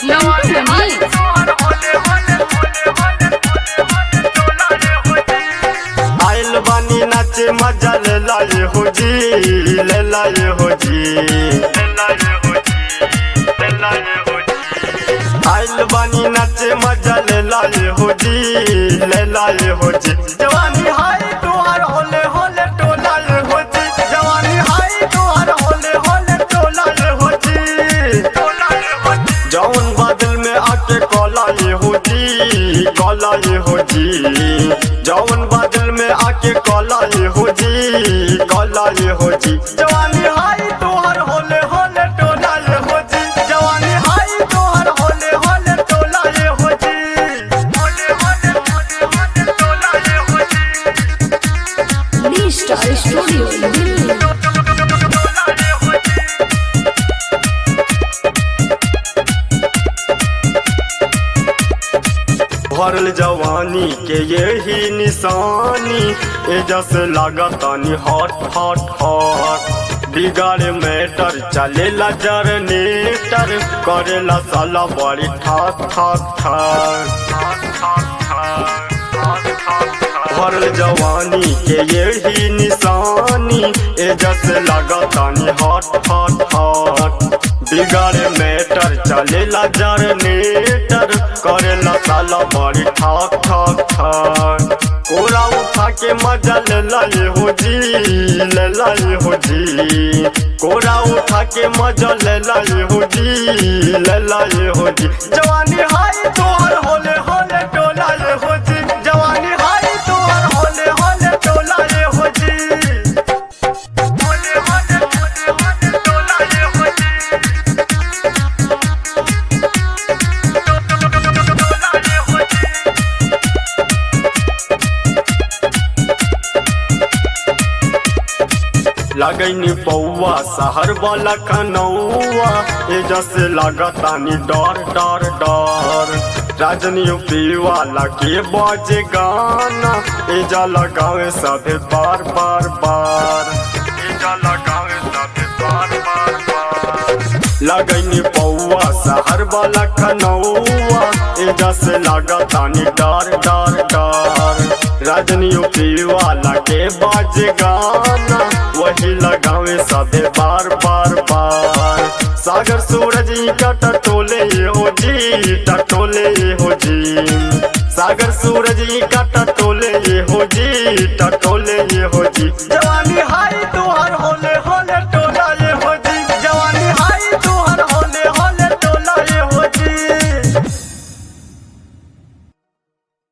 मंटू मनी आइल बानी नाचे मजा ले लाए हो जी ले लाए हो जी ले लाए हो जी ले लाए हो जी आइल बानी नाचे मजा ले लाए हो जी ले लाए हो जी जवानी हाय तोहार होले होले टोलाए हो जी जवानी हाय तोहार होले होले टोलाए हो जी टोलाए हो जी जौन बादल में आके कॉलाए हो जी कॉलाए हो जी जौन बादल में आके कॉलाए हो जी कॉलाए हो जी जवानी हाय तोहर होले होले टोलाए हो जी जवानी हाय तोहर होले होले टोलाए हो जी होले होले होले होले टोलाए हो जी डी स्टार स्टूडियो दिल्ली टोलाए हो जी भरल जवानी के यही निशानी एजस लागतानी हॉट हॉट हॉट बिगाड़े मैटर चलेला जरनेटर करेला साला बड़ी ठाक ठाक ठाक भरल जवानी के यही निशानी एजस लागतानी हॉट हॉट हॉट बिगाड़े मैटर चलेला जरनेटर करेला साला बड़ी ठाक ठाक ठाक कोरा उठा के मजा ले लाए हो जी ले लाए हो जी कोरा उठा के मजा ले लाए हो जी ले लाए हो जी जवानी हाय तोहर होले होले टोलाए हो जी जवानी हाय तोहर होले होले टोलाए हो जी होले होले होले होले टोलाए हो जी टोलाए हो जी लगैनी पौआ शहर वाला कनौआ ए जैसे लगतानी डर डर डर राजनी यूपी वाला के बजे गाना ए जा लगावे सभे बार बार बार ए जा लगावे सभे बार बार बार लगैनी पौआ शहर वाला कनौआ ए जैसे लगतानी डर डर डर राजनी यूपी वाला के बाजे गाना वही लगावे सबे बार बार बार सागर सूरज का टटोले हो जी टटोले हो जी सागर सूरज का टटोले हो जी टटोले हो जी जवानी